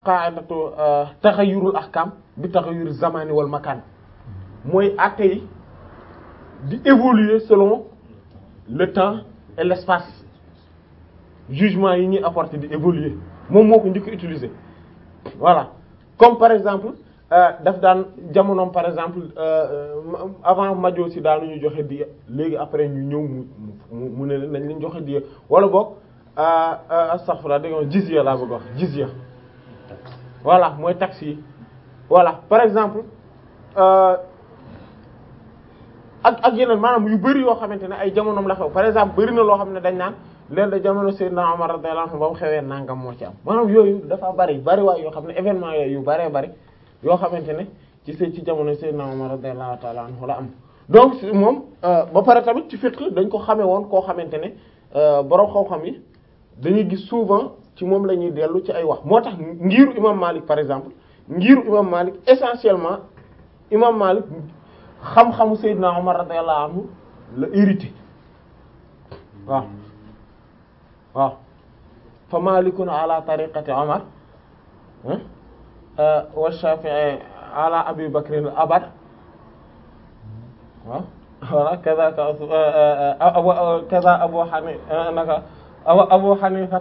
qaa'idatu taxayyurul ahkam bi taxayyur zamani wal makan mooy acte yi di évoluer selon le temps et l'espace jugement yi ñuy apporter di évoluer moom moo ko njëkk utiliser voilà comme par exemple daf daan jamonoom par exemple avant majo si daanu ñu joxe diya léegi après ñu ñëw mu mu mu ne nañ leen joxe diya wala boog astaghfirullah dégg nga jizya laa bëgg wax jizya voilà mooy taxe yi voilà par exemple ak ak yeneen maanaam yu bari yoo xamante ne ay jamonoom la xew par exemple bari na loo xam ne dañ naan leen da jamono Seydina Omar radiyallahu anhu ba mu xewee nangam moo ci am maanaam yooyu dafa bari bari waay yoo xam ne événement yooyu yu baree bari yoo xamante ne ci se ci jamono Seydina Omar radiyallahu ta'ala anhu la am donc moom ba pare tamit ci fiqh dañ ko xamee woon koo xamante ne borom xam-xam yi dañuy gis souvent ci moom la ñuy dellu ci ay wax moo tax ngiru imam Malik par exemple ngiru imam Malik essentiellement imam Malik xam-xamu Seydina Omar radiyallahu anhu la hérité waaw waaw fa malikun ala tariqati Omar wa Shafi'i ala Abi Bakr abad waaw voilà kaza kaza Abu Hanifa naka Abu Hanifa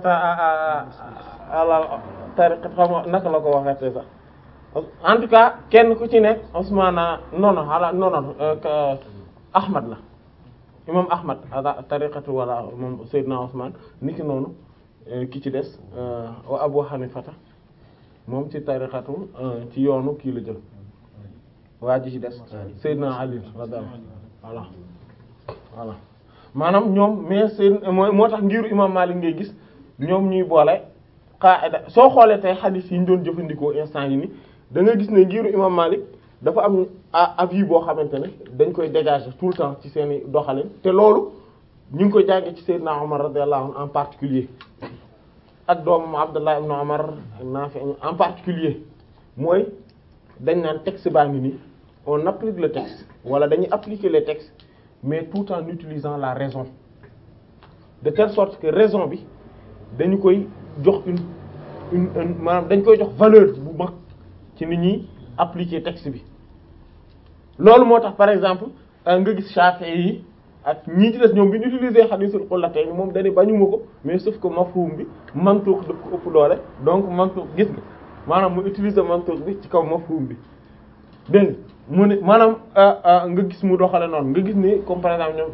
ala tariqati xam naka la ko waxee sax en tout cas kenn ku ci nekk Ousmane nono ala nono Ahmad la imam Ahmad ala tariqatu wala moom Seydina Ousmane niki noonu ki ci des wa Abu Hanifata moom ci tariqatu ci yoonu kii la jël waa ji ci des Seydina Ali radiyallahu voilà voilà maanaam ñoom mais seen moo tax ngiru imam Malik ngay gis ñoom ñuy boole qaida soo xoolee tey hadith yi ñu doon jëfandikoo instant yi ni da nga gis ne ngiru imam Malik dafa am avis boo xamante ne dañ koy dégager tout le temps ci seeni doxalin te loolu ñu ngi koy jàngee ci Seydina Omar radiyallahu anhu en particulier ak doomam Abdullah ibn Omar Nafi en particulier mooy dañ naan texte baa ngi nii on applique le texte wala dañuy appliquer les textes mais tout en utilisant la raison de telle sorte que raison bi dañu koy jox une une maanaam dañ koy jox valeur bu mag ci nit ñi appliquer texte bi loolu moo tax par exemple nga gis Shafi'i yi ak ñii ci des ñoom bi ñu utiliser hadithul qullatayn moom dañu bañuma ko mais sauf que mafhum bi mantuq daf ko ëpp doole donc mantuq gis nga maanaam mu utiliser mantuq bi ci kaw mafhum bi dégg nga mu ne maanaam nga gis mu doxale noonu nga gis ni comme par exemple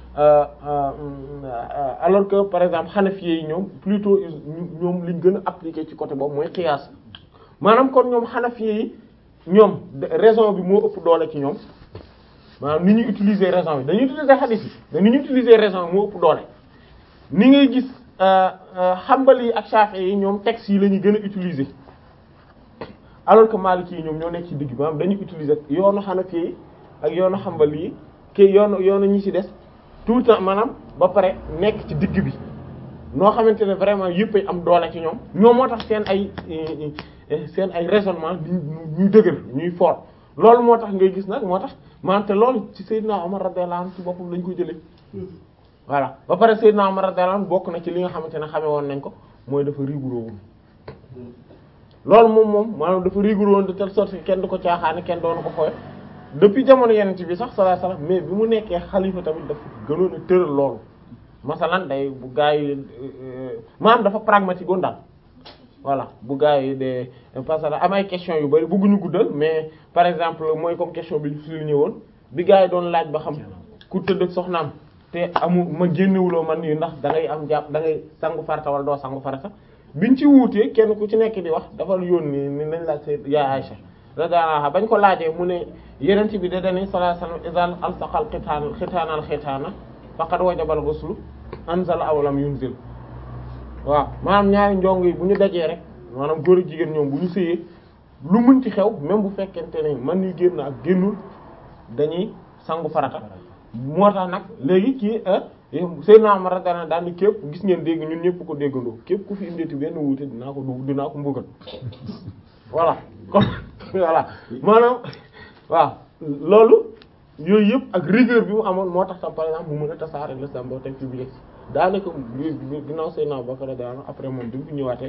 ñoom alors que par exemple Hanafi yi ñoom plutôt ñoom liñ gën a appliquer ci côté boobu mooy qiyaas maanaam kon ñoom Hanafi yi ñoom raison bi moo ëpp doole ci ñoom maanaam ni ñuy utiliser raison bi dañuy utiliser hadith yi mais ni ñuy utiliser raison bi moo ëpp doole ni ngay gis Hanbali yi ak Shafi'i yi ñoom textes yi la ñuy gën a utiliser alors que Maliki yi ñoom ñoo nekk ci digg maanaam dañuy utiliser yoonu Hanafi yi ak yoonu Hanbali yi kii yoonu yoonu ñi ci des tout le temps maanaam ba pare nekk ci digg bi noo xamante ne vraiment yëpp ay am doole ci ñoom ñoom moo tax seen ay seen ay raisonnement ñuy dëgër ñuy fort loolu moo tax ngay gis nag moo tax maanaam te loolu ci Seydina Omar radiyallahu anhu ci boppam lañ ko jëlee voilà ba pare Seydina Omar radiyallahu anhu bokk na ci li nga xamante ne xame woon nañ ko mooy dafa rigoureux woon loolu moom moom maanaam dafa rigoureux woon de telle sorte que kenn du ko caaxaane kenn doonu ko xooy depuis jamono yenent bi sax sallallahu alayhi wasallam mais bi mu nekkee xalifa tamit dafa gënoon a tëral loolu masalan day bu gaa yi maanaam dafa pragmatique woon daal voilà bu gaa yi de parce que am ay question yu bari bëgguñu guddal mais par exemple mooy comme question bi su ñu ñëwoon bi gaa yi doon laaj ba xam ku tëdd ak soxnaam te amu ma génnewuloo man yu ndax da ngay am jàpp da ngay sangu farata wala doo sangu farata biñ ci wuutee kenn ku ci nekk di wax dafa yónni ni nañ laaj say yaay Aïcha radiyallahu anha bañ ko laajee mu ne yenent bi da dani sallallahu alayhi wasallam izal alsaqal xitaan xitaanal xitaana faqad wajabal ghuslu anzal aw lam yunzil waaw maanaam ñaari njong yi bu ñu dajee rek maanaam góor ak jigéen ñoom bu ñu sëyee lu mënti xew même bu fekkente ne man yu génn ak génnul dañuy sangu farata moo tax nag léegi kii Seydina Umar radiyallahu anhu daal ni képp gis ngeen dégg ñun ñëpp ko déggandoo képp ku fi indeeti benn wuute dinaa ko du dinaa ko mbugal voilà comme voilà maanaam waaw loolu yooyu yëpp ak rigueur bi mu amoon moo tax tam par exemple mu mën a tasaare l'islam boo teg ci biir daanaka ginnaaw Seydina Abubakar radiyallahu anhu après moom bi mu fi ñëwaatee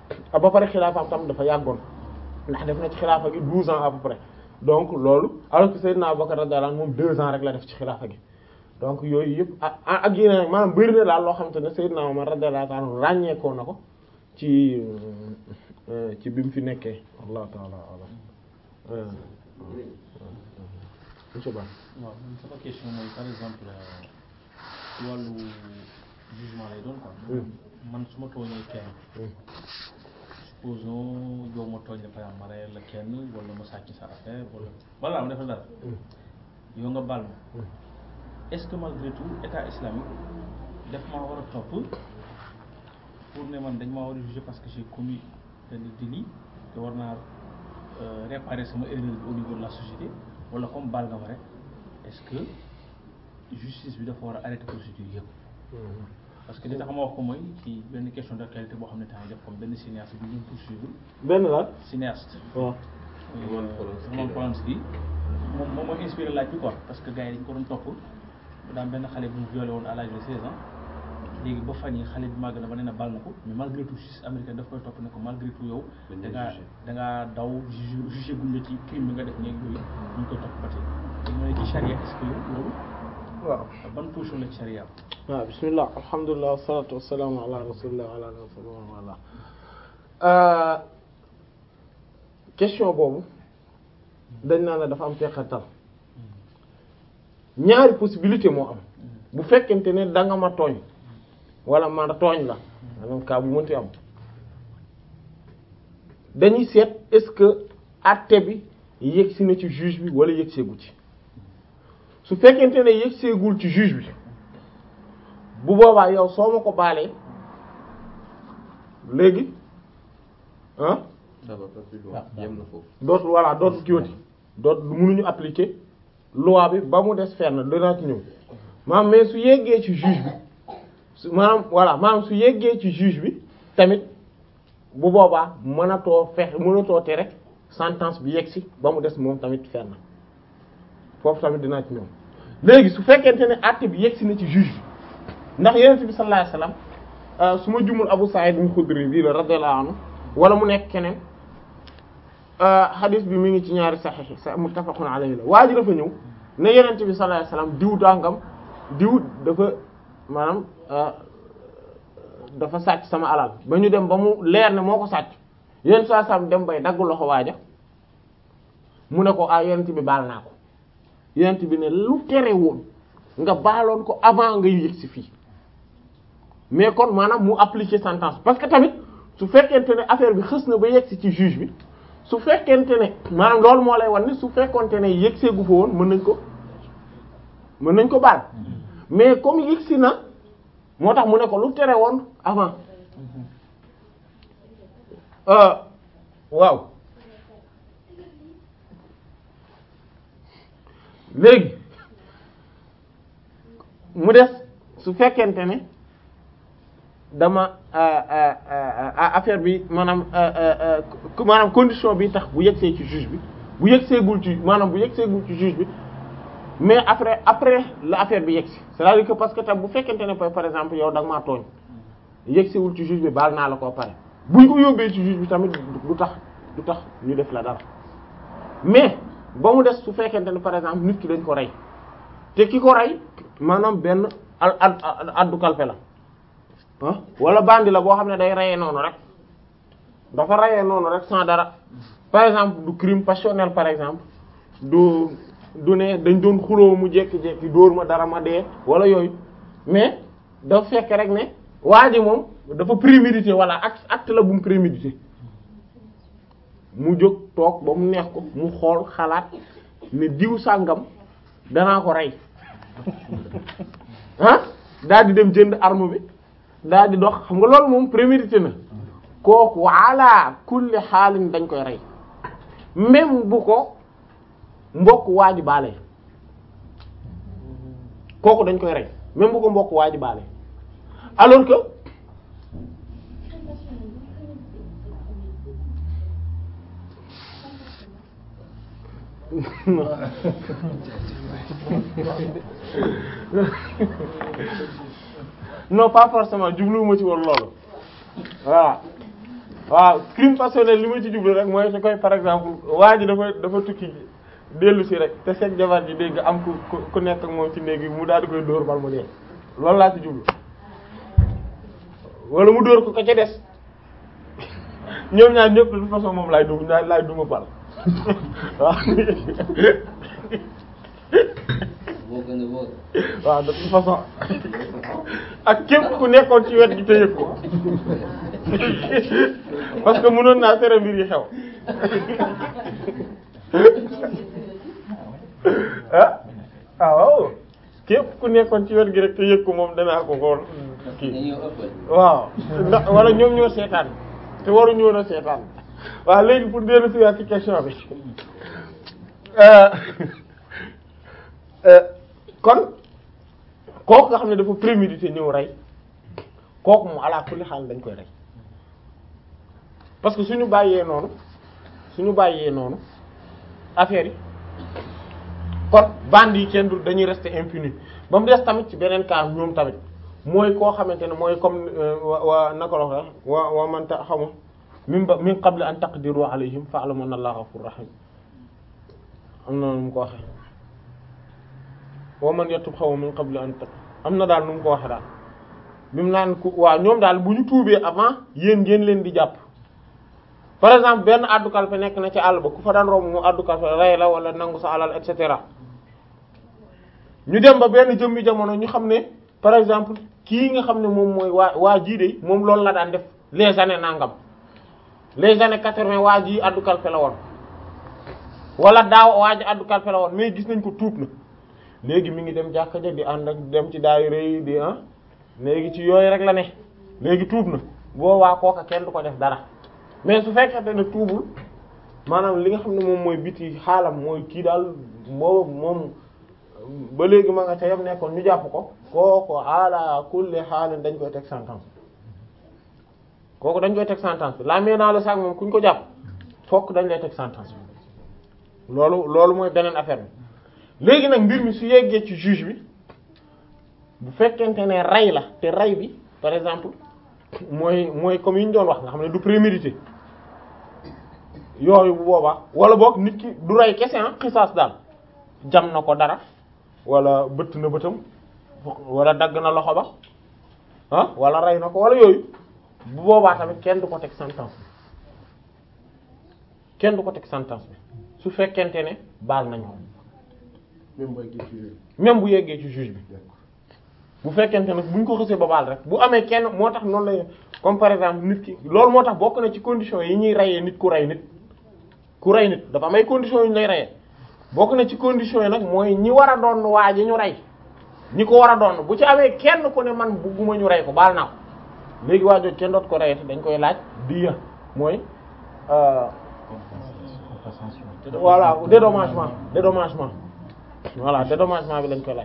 ba pare xilaafaam tam dafa yàggoon ndax def na ci xilaafa gi douze ans à peu près donc loolu alors que Seydina Abubakar radiyallahu anhu moom deux ans rek la def ci xilaafa gi donc yooyu yëpp ak ak yeneen rek maanaam bëri na daal loo xamante ne Seydina Umar radiyallahu anhu ràññeekoo na ko ci ci bi mu fi nekkee wallahu ta'ala a'lam monsieur Ba waaw man sama question mooy par exemple ci wàllu jugement lay doon quoi. man su ma tooñee kenn. supposons yow ma tooñ la par exemple ma reyal la kenn wala ma sàcc sa affaire wala wala ma def la dara. yow nga baal ma. est-ce que malgré tout état islamique def maa war a topp pour ne man dañ maa war a juger parce que j'ai commis benn délit te war naa réparer sama erreur au niveau de la société wala comme baal nga ma rek est-ce que justice bi dafa war a arrêter procédure yëpp. parce que li tax ma wax ko mooy ci benn question d'actualité boo xam ne temps def comme benn cinéaste bi ñu poursuivre. benn la cinéaste. waaw. Roman Polanski moom moom mooy inspiré laaj bi quoi parce que gars yi dañu ko doon topp daan benn xale bu mu violé woon à l'âge de 16 ans léegi ba fan yi xale bi màgg na ba nee na baal na ko mais malgré tout justice américaine daf koy topp ne ko malgré tout yow da ngaa da ngaa daw juge jugé guñ la ci crime bi nga def ñeeg yooyu ñu ngi koy topp ba tey léegi ma ne ci charia est-ce que loolu waaw ban position la ci charia waaw bismillah alhamdulilah wassalatu wassalamu ala rasulillah wa ala rasulillah wala question boobu dañ naa la dafa am teqatal ñaari possibilité moo am bu fekkente ne da nga ma tooñ wala ma tooñ la maanaam cas bu mënti am dañuy seet est-ce que acte bi yegsi na ci juge bi wala yegseegu ci su fekkente ne yegseegul ci juge bi bu boobaa yow soo ma ko baalee léegi ah ça va pas plus loin yem na foofu dootul voilà dootul kiiwati dootul mënuñu appliquer loi bi ba mu des fenn danaa ci ñëw maanaam mais su yeggee ci juge bi su maanaam voilà maanaam su yeggee ci juge bi tamit bu boobaa mënatoo fexe mënatoo tere sentence bi yegg si ba mu des moom tamit fenn foofu tamit dinaa ci ñëw léegi su fekkente ne acte bi yegg si na ci juge bi ndax yonent bi sallallahu alayhi wasallam su ma jumul Abu Sa'id al-Khudri bii la radiyallahu anhu wala mu nekk keneen hadith bi mi ngi ci ñaari sahih sa muttafaqun alayhi la waa ji dafa ñëw ne yonent bi sallallahu alayhi wasallam diw dangam diw dafa maanaam dafa sàcc sama alal ba ñu dem ba mu leer ne moo ko sàcc yonent saa sam dem bay dagg loxo waaja mu ne ko ah yonent bi baal naa ko yonent bi ne lu tere woon nga baaloon ko avant nga yëg si fii mais kon maanaam mu appliquer sentence parce que tamit su fekkente ne affaire bi xës na ba yegg si ci juge bi su fekkente ne maanaam loolu moo lay wan ni su fekkonte ne yegg seegu fa woon mën nañ ko mën nañ ko baal mais comme yegg si na moo tax mu ne ko lu tere woon avant waaw léegi mu des su fekkente ne dama affaire bi maanaam maanaam condition bi tax bu yegsee ci juge bi bu yegseegul ci maanaam bu yegseegul ci juge bi mais après après la affaire bi yegsi c'est-à-dire que parce que tam bu fekkente ne par exemple yow da nga maa tooñ yegseegul ci juge bi baal naa la koo pare buñ ko yóbbee ci juge bi tamit du tax du tax ñu def la dara mais ba mu des su fekkente ne par exemple nit ki dañ ko rey te ki ko rey maanaam benn al ad addu kalpe la ah wala bandi la boo xam ne day reyee noonu rek dafa reyee noonu rek sans dara par exemple du crime passionnel par exemple du du ne dañ doon xuloo mu jékki-jékki dóor ma dara ma dee wala yooyu mais dafa fekk rek ne waa ji moom dafa prémédité wala acte acte la bu mu prémédité mu jóg toog ba mu neex ko mu xool xalaat ne diw sàngam danaa ko rey ah daal di dem jënd arme bi daal di dox xam nga loolu moom prémédité na kooku ala kulli xaalin dañ koy rey même bu ko mbokk waa ji baale kooku dañ koy rey même bu ko mbokk waa ji baale alors que non pas forcément jubluwuma ci woon loolu voilà waaw crime passionnel li ma ci jublu rek mooy su koy par exemple waa ji dafa dafa tukki dellu si rek te fekk jabar ji dégg am ku ku ku nekk ak moom ci néeg bi mu daal di koy dóor bal mu dee loolu laa ci jublu wala mu dóor ko ko ca des ñoom ñaar ñëpp de toute façon moom laay duma ñaar laay duma bal waaw moo gën a wóor. waaw de toute façon ak képp ku nekkoon ci wet gi te yëg ko parce que mënoon naa tere mbir yi xew ah ah waaw képp ku nekkoon ci wet gi rek te yëg ko moom danaa ko xool kii dañoo ëppal. waaw ndax wala ñoom ñoo seetaan te waruñu woon a seetaan waaw léegi pour dellu si waat ci question bi euh, euh, kon kooku nga xam ne dafa prémédité ñëw rey kooku mu ala kulli xaal dañ koy rey parce que suñu bàyyee noonu suñu bàyyee noonu affaire yi kon bande yi kenn du dañuy rester impuni ba mu des tamit ci beneen cas ñoom tamit mooy koo xamante ne mooy comme wa wa naka la wax wa wa man ta xama min ba min qabli an taqdiru alayhim fa'lamu anna allaha ghafurur rahim am na nu mu ko waxee wa man yatub xaw min qabli an taq am na daal nu mu ko waxee daal bi mu naan ku waaw ñoom daal bu ñu tuubee avant yéen ngeen leen di jàpp par exemple benn addu kalpe nekk na ci àll ba ku fa daan romb mu addu kalpe rey la wala nangu sa alal et cetera ñu dem ba benn jëmmi jamono ñu xam ne par exemple kii nga xam ne moom mooy waa waa jii de moom loolu la daan def les années nangam les années quatre-vingt waa ji addu kalpe la woon wala daaw waa ji addu kalpe la woon mais gis nañ ko tuub na léegi mi ngi dem jàkka ja di ànd ak dem ci daayira yi di ah léegi ci yooyu rek la ne léegi tuub na boobaa kooka kenn du ko def dara mais su fekkente ne tuubul maanaam li nga xam ne moom mooy biti xaalam mooy kii daal moo moom ba léegi ma nga ca yam nekkoon ñu jàpp ko kooku ala kulli xaalin dañ koy teg sentence kooku dañ koy teg sentence bi la main dans le sac moom kuñ ko jàpp fokk dañ lay teg sentence bi loolu loolu mooy beneen affaire bi léegi nag mbir mi su yeggee ci juge bi bu fekkente ne rey la te rey bi par exemple mooy mooy comme yi ñu doon wax nga xam ne du prémédité yooyu bu boobaa wala boog nit ki du rey kese ah xisaas daal jam na ko dara wala bëtt na bëtam wala dagg na loxo ba ah wala rey na ko wala yooyu bu boobaa tamit kenn du ko teg sentence bi kenn du ko teg sentence bi su fekkente ne baal nañ ko même booy gis ci même bu yeggee ci juge bi bu fekkente nag buñ ko xësee ba baal rek bu amee kenn moo tax noonu la comme par exemple nit ki loolu moo tax bokk na ci conditions yi ñuy reyee nit ku rey nit ku rey nit dafa am ay conditions yu ñu lay reyee bokk na ci conditions yi nag mooy ñi war a doon waa ji ñu rey ñi ko war a doon bu ci amee kenn ku ne man bugguma ñu rey ko baal naa ko léegi waa jooju kenn doot ko reyati dañ koy laaj diya mooy euh, voilà dédommagement dédommagement voilà dédommagement bi lañ koy laaj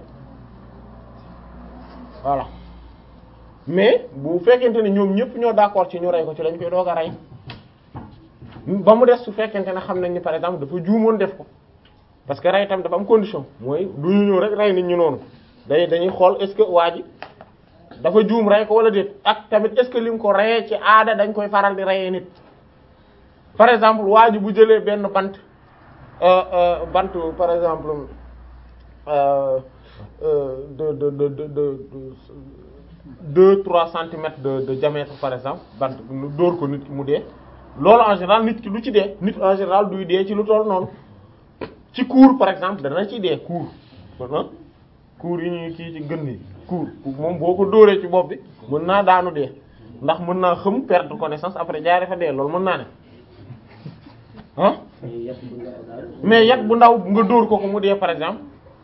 voilà mais bu fekkente ne ñoom ñëpp ñoo d'accord ci ñu rey ko ci lañ koy doog a rey ba mu des su fekkente ne xam nañ ni par exemple dafa juumoon def ko parce que rey tam dafa am condition mooy du ñu ñëw rek rey nit ñi noonu day dañuy xool est-ce que waa ji dafa juum rey ko wala déet ak tamit est-ce que lim ko reyee ci aada dañ koy faral di reyee nit par exemple waa ji bu jëlee benn bant euh, euh, bant par exemple euh, euh, de de de de de deux trois centimètres de de diamètre par exemple bant lu dóor ko nit ki mu dee loolu en général nit ki du ci dee nit en général duy dee ci lu toll noonu ci cour par exemple dana ci dee cour ah cour yi ñuy kii ci gën yi cour moom boo ko dóoree ci bopp bi mën naa daanu dee ndax mën naa xëm perdre connaissance après jaaree fa dee loolu mën naa ne ah mais yat bu ndaw nga dóor ko ko mu dee par exemple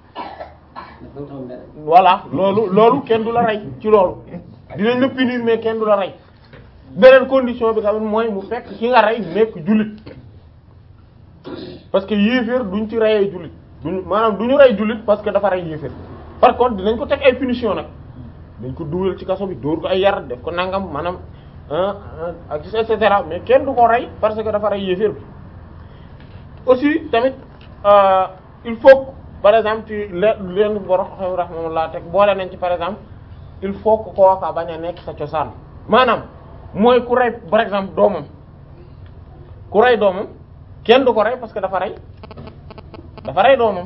voilà loolu loolu kenn du la rey ci loolu dinañ la punir mais kenn du la rey beneen condition bi tamit mooy mu fekk ki nga rey nekk jullit parce que yéeféer duñ ci reyee jullit duñ maanaam duñu rey jullit parce que dafa rey yéeféer par contre dinañ ko teg ay punition nag dañ ko dugal ci kaso bi dóor ko ay yar def ko nangam maanaam ak et cetera mais kenn du ko rey parce que dafa rey yéeféer bi aussi tamit euh, il faut par exemple ci le leen boro xam rahmatullah teg boole nañ ci par exemple il faut que kooka bañ a nekk sa cosaan maanaam mooy ku rey par exemple doomam ku rey doomam kenn du ko rey parce que dafa rey dafa rey doomam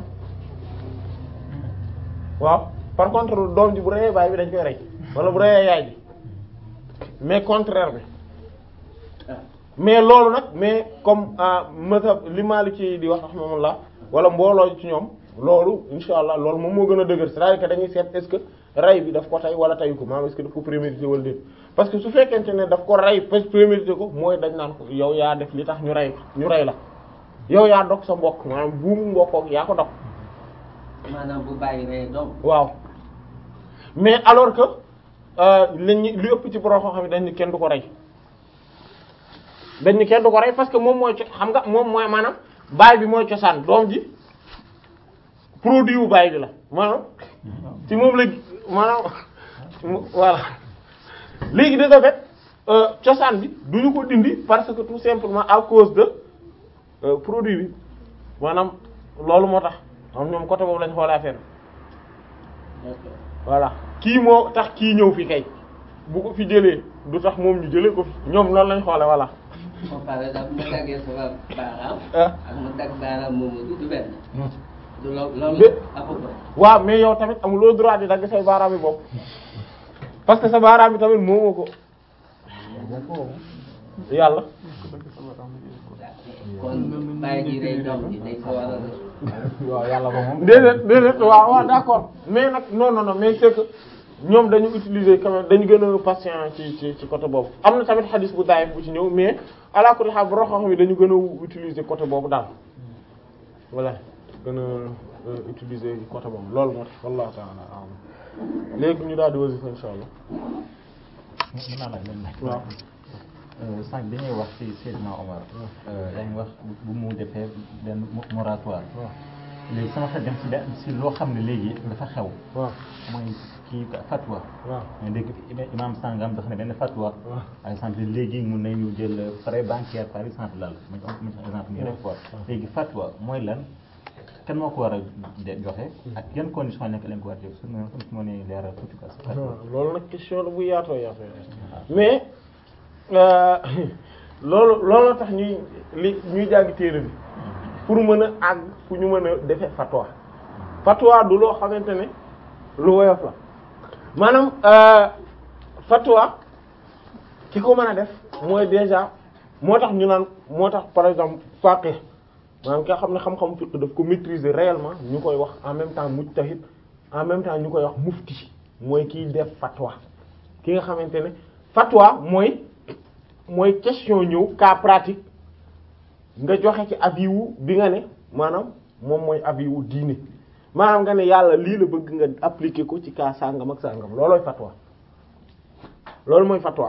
waaw par contre doom ji bu reyee baay bi dañ koy rey wala bu reyee yaay ji mais contraire bi mais loolu nag mais comme mazhab li Maliki di wax rahmatullah wala mbooloo ci ñoom loolu insha allah loolu moom moo gën a dëgër c'est-à-dire que dañuy seet est-ce que rey bi daf ko tey wala teyu ko maanaam est-ce que daf ko prémédité wala déet parce que su fekkente ne daf ko rey parce que prémédité ko mooy dañ naan ko yow yaa def li tax ñu rey ñu rey la yow yaa dog sa mbokk maanaam buumu mbokkook yaa ko dog maanaam bu bàyyi ree doom waaw mais alors que lañu li ëpp ci borom xam ne dañ ni kenn du ko rey dañ ni kenn du ko rey parce que moom mooy co xam nga moom mooy maanaam baay bi mooy cosaan doom ji produit wu baay bi la maanaam ci moom la maanaam voilà léegi de ce fait cosaan bi duñu ko dindi parce que tout simplement à cause de produit bi maanaam loolu moo tax am ñoom côté boobu lañ xoolee affaire voilà kii moo tax kii ñëw fi kay bu ko fi jëlee du tax moom ñu jëlee ko fi ñoom loolu lañ xoole voilà comme par exemple ma daggee sama baaraam ah ak ma dagg baaraam moomu du benn du lo loolu Bé- à peu près waaw mais yow tamit amuloo droit di dagg say baaraam yi bopp parce que sa baaraam yi tamit moomoo ko yàlla kon bàyyi ji rey doom ji dañ ko war a waaw yàlla ba moom. déedéet déedéet waaw waaw d'accord mais nag non non non mais c'est que ñoom dañu utiliser quand même dañu gën a patient ci ci ci côté boobu am na tamit xadis bu daayif bu ci ñëw mais ala kulli haal bu roxo yi dañu gën a utiliser côté boobu daal voilà gën a euh, utiliser côté boobu loolu moo tax wallahu ta'ala a'lam léegi ñu daal di wasifa insha allah mën naa laaj leen laaj. waaw sànq bi ñuy wax ci Seydina Omar. yaa ngi wax bu mu defee benn moratoire. léegi sama xel dem ci benn ci loo xam ne léegi dafa xew. waaw mooy kii fatwa. waaw mais dégg imam sangam dafa ne benn fatwa. par exemple léegi mun nañu jël prêt bancaire par exemple lal ma jox ma jox exemple nii rek quoi. léegi fatwa mooy lan kan moo ko war a de joxe. ak yan condition nekk leen ko war a joxe su ma su ma nee leeral tuuti quoi. fatwa. loolu nag question la bu yaatoo yaatoo mais euh, loolu loolu tax ñuy li ñuy jàng téere bi pour mën a àgg fu ñu mën a defee fatwa fatwa du loo xamante ne lu woyof la maanaam euh, fatwa ki ko mën a def mooy déjà moo tax ñu naan moo tax par exemple faqih maanaam ki nga xam ne xam-xam fiqh daf ko maîtriser réellement ñu koy wax en même temps mujtahid en même temps ñu koy wax mufti mooy kiy def fatwa ki nga xamante ne fatwa mooy mooy question ñëw cas pratique nga joxe ci avis wu bi nga ne maanaam moom mooy avis wu diine maanaam nga ne yàlla lii la bëgg nga appliquer ko ci cas sangam ak sangam loolooy fatwa loolu mooy fatwa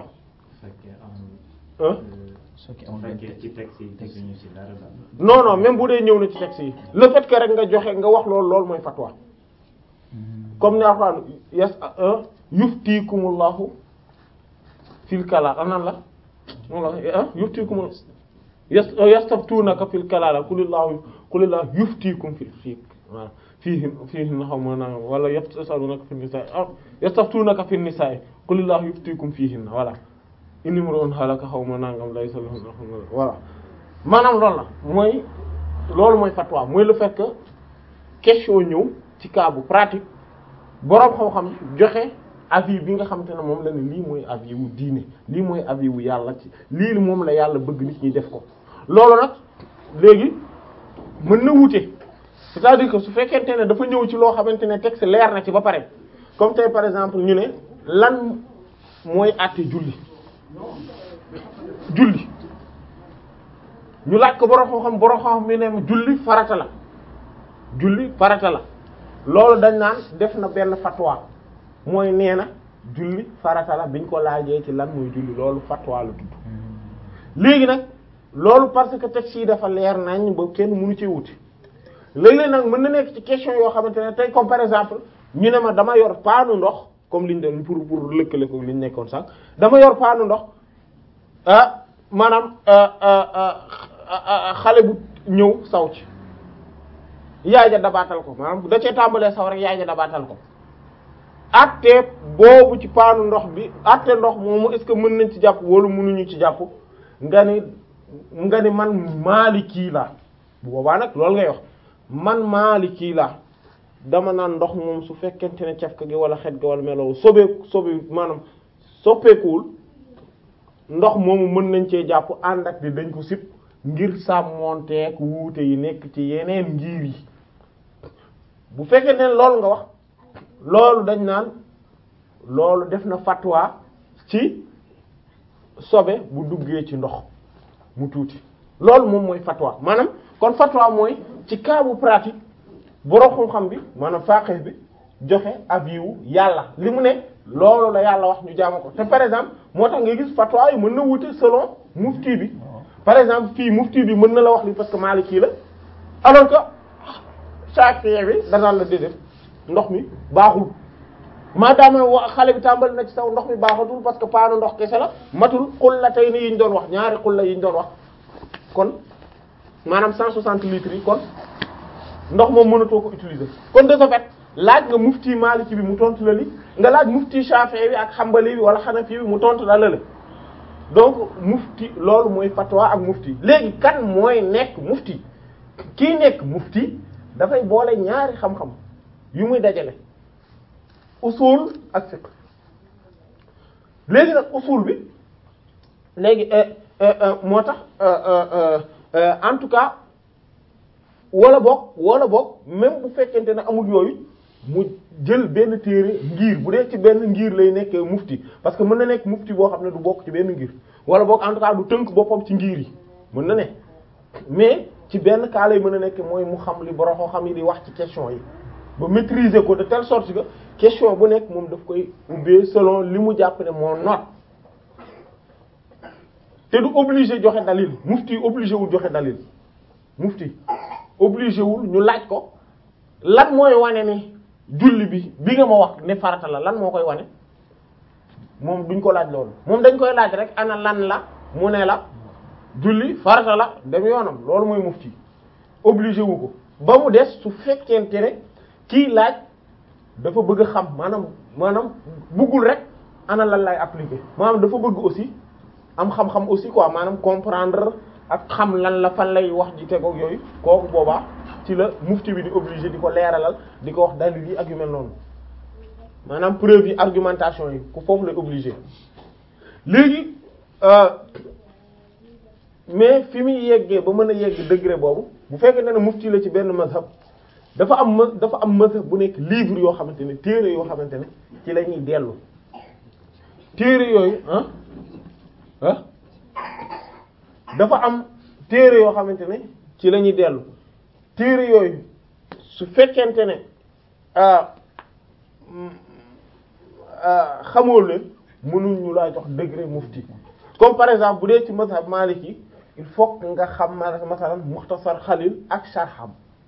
hein soo ki amul benn ci texte yi texte yi ñu ci dara daal. non non même bu dee ñëw na ci texte yi le fait que rek nga joxe nga wax loolu loolu mooy fatwa comme ni Alxuraan yas yuftikumullahu fil kalaala am nan la moom la yuftikum yas yastaftunaka fil kalaala kulillahu kulillahu yuftikum fil fiik waaw fiihin fiihin xaw ma naa wala yasalunaka fin nisaa ah yastaftunaka fin nisaa kulillahu yuftikum fiihin voilà in imru'un halaka xaw ma nangam laysa lahu voilà maanaam loolu la mooy loolu mooy fatwa mooy le fait que question ñëw ci cas bu pratique boroom xam-xam joxe avis bi nga xamante ne moom la ne lii mooy avis wu diine lii mooy avis wu yàlla ci lii moom la yàlla bëgg nit ñi def ko loolu nag léegi mën na wute c'est-à-dire que su fekkente ne dafa ñëw ci loo xamante ne texte leer na ci ba pare comme tey par exemple ñu ne lan mooy àtte julli julli ñu laaj ko borom xam-xam borom xam mi ne julli farata la julli farata la loolu dañ naan def na benn fatwa mooy nee na julli farata la biñ ko laajee ci lan mooy julli loolu fatwa la tudd léegi nag loolu parce que texte yi dafa leer nañ ba kenn mënu ci wuti léeg-léeg nag mën na nekk ci question yoo xamante ne tey comme par exemple ñu ne ma dama yor paanu ndox comme liñ doon pour pour lëkkale ko liñ nekkoon sax dama yor paanu ndox ah maanaam xale bu ñëw saw ci yaay ja dabaatal ko maanaam da cee tàmbalee saw rek yaay ja dabaatal ko atte boobu ci paanu ndox bi atte ndox moomu est-ce que mën nañ ci jàpp wala mënuñu ci jàpp nga ni nga ni man Maliki la bu boobaa nag loolu ngay wax man Maliki la dama naan ndox moom su fekkente ne cafka gi wala xet gi wala melow sobe sobe maanaam soppeekuwul ndox moomu mën nañ cee jàpp ànd ak di dañ ko sip ngir sàmmonteek wuute yi nekk ci yeneen ngir yi bu fekkente ne loolu nga wax loolu dañ naan loolu def na fatwa ci sobe bu duggee ci ndox mu tuuti loolu moom mooy fatwa maanaam kon fatwa mooy ci cas bu pratique borom xam-xam bi maanaam faqih bi joxe avis wu yàlla li mu ne loolu la yàlla wax ñu jaamu ko te par exemple moo tax nga gis fatwa yi mën na wute selon mufti bi par exemple fii mufti bi mën na la wax li parce que maliki la alors que Shafi'i bi danaan la déedéet ndox mi baaxul maadaama wa xale bi tàmbali na ci saw ndox mi baaxatul parce que paanu ndox kese la matul xulla tey ni yi ñu doon wax ñaari xulla yi ñu doon wax kon maanaam 160 litres yi kon ndox moom mënatoo ko utiliser kon de ce fait laaj nga mufti maliki bi mu tontu la li nga laaj mufti shafi'i bi ak xambali bi wala xanafi bi mu tontu la la donc mufti loolu mooy fatwa ak mufti léegi kan mooy nekk mufti kii nekk mufti dafay boole ñaari xam-xam yu muy dajale usul ak fiqh léegi nag usul bi léegi moo tax en tout cas wala boog wala boog même bu fekkente ne amul yooyu mu jël benn téere ngir bu dee ci benn ngir lay nekkee mufti parce que mën na nekk mufti boo xam ne du bokk ci benn ngir wala boog en tout cas du tënk boppam ci ngir yi mën na ne mais ci benn cas lay mën a nekk mooy mu xam li borom xam yi di wax ci question yi ba maîtriser ko de telle sorte que question bu nekk moom daf koy ubbee selon li mu jàpp ne moo noot te du obligé joxe dalil mufti obligé wul joxe dalil mufti obligé wul ñu laaj ko lan mooy wane ni julli bi bi nga ma wax ne farata la lan moo koy wane moom duñ ko laaj loolu moom dañ koy laaj rek ana lan la mu ne la julli farata la dem yoonam loolu mooy mufti obligé wu ko ba mu des su fekkente ne kii laaj dafa bëgg a xam maanaam maanaam bëggul rek ana lan lay appliquer maanaam dafa bëgg aussi am xam-xam aussi quoi maanaam comprendre ak xam lan la fan lay wax ji tegoog yooyu kooku boobaa ci la mufti bi di obligé di ko leeralal di ko wax dalil yi ak yu mel noonu maanaam preuve yi argumentation yi ku foofu lay obligé léegi mais fi muy yeggee ba mën a yegg degré boobu bu fekkee ne mufti la ci benn mazhab dafa am ma dafa am mazhab bu nekk livre yoo xamante ne téere yoo xamante ne ci la ñuy dellu téere yooyu ah ah dafa am téere yoo xamante ne ci la ñuy dellu téere yooyu su fekkente ne xamoo leen mënuñ ñu laa jox degré mufti comme par exemple bu dee ci mazhab maliki il faut que nga xam masalan muxtasar xalil ak sharham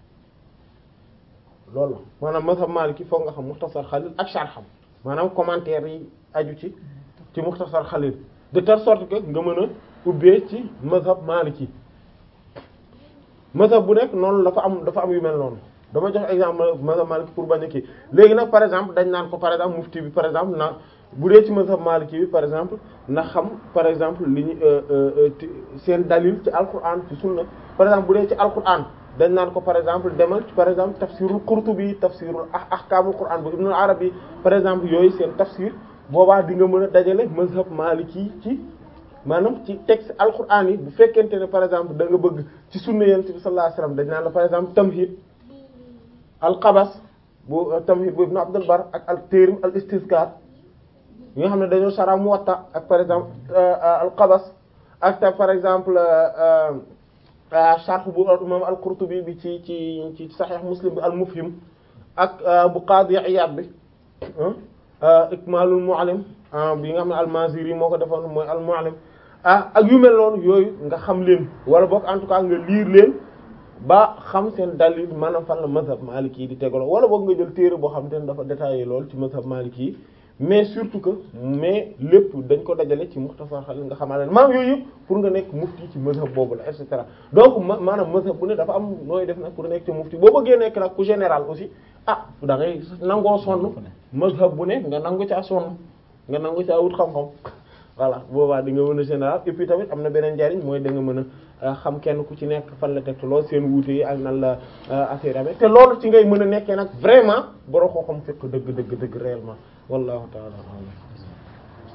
loolu la maanaam mazhab maliki foog nga xam muxtasar xalil ak sharham maanaam commentaire yi aju ci ci muxtasar xalil de telle sorte que nga mën a ubbee ci mazhab maliki mazhab bu nekk noonu dafa am dafa am yu mel noonu dama jox exemple mazhab maliki pour bañ a kii léegi nag par exemple dañ naan ko par exemple mufti bi par exemple na bu dee ci mazhab maliki bi par exemple na xam par exemple li ñu seen dalil ci alquran ci sunna par exemple bu dee ci alquran dañ naan ko par exemple demal ci par exemple tafsirul qurtubi tafsirul ahkamul quran bu ibn arabi par exemple yooyu seen tafsir boobaa di nga mën a dajale mazhab maliki ci maanaam ci texte alquran yi bu fekkente ne par exemple da nga bëgg ci sunna yonent bi sallallahu alayhi wasallam dañ naan la par exemple tamhid alqabas bu tamhid bu ibn abdul bar ak al téerim al istizkar yi nga xam ne dañoo sara muwatta ak par exemple alqabas ak ta par exemple sharh bu imam al-Qurtubi bi ci ci ci sahih muslim bi al-mufhim ak bu qadi Iyad bi ikmalul mu'allim bi nga xam ne al-Maziri moo ko defoon mooy al-mu'allim ah ak yu mel noonu yooyu nga xam leen wala boog en tout cas nga liir leen ba xam seen dalil maanaam fan la mazhab maliki yi di tegaloo wala boog nga jël téere boo xam te ne dafa détaillé lool ci mazhab maliki yi mais surtout que mais lépp dañ ko dajale ci muxtasar xalil nga xamaa leen maanaam yooyu yëpp pour nga nekk mufti ci mazhab boobu la et cetera donc ma maanaam mazhab bu ne dafa am nooy def nag pour nekk ci mufti boo bëggee nekk nag ku général aussi ah da ngay nangoo sonn mazhab bu ne nga nangu caa sonn nga nangu caa wut xam-xam voilà boobaa di nga mën a général et puis tamit am na beneen njariñ mooy da nga mën a xam kenn ku ci nekk fan la teg lool seen wuute yi ak nan la affaire amee te loolu ci ngay mën a nekkee nag vraiment borom xoo xam fekk dëgg dëgg dëgg réellement wallahu ta'ala a'lam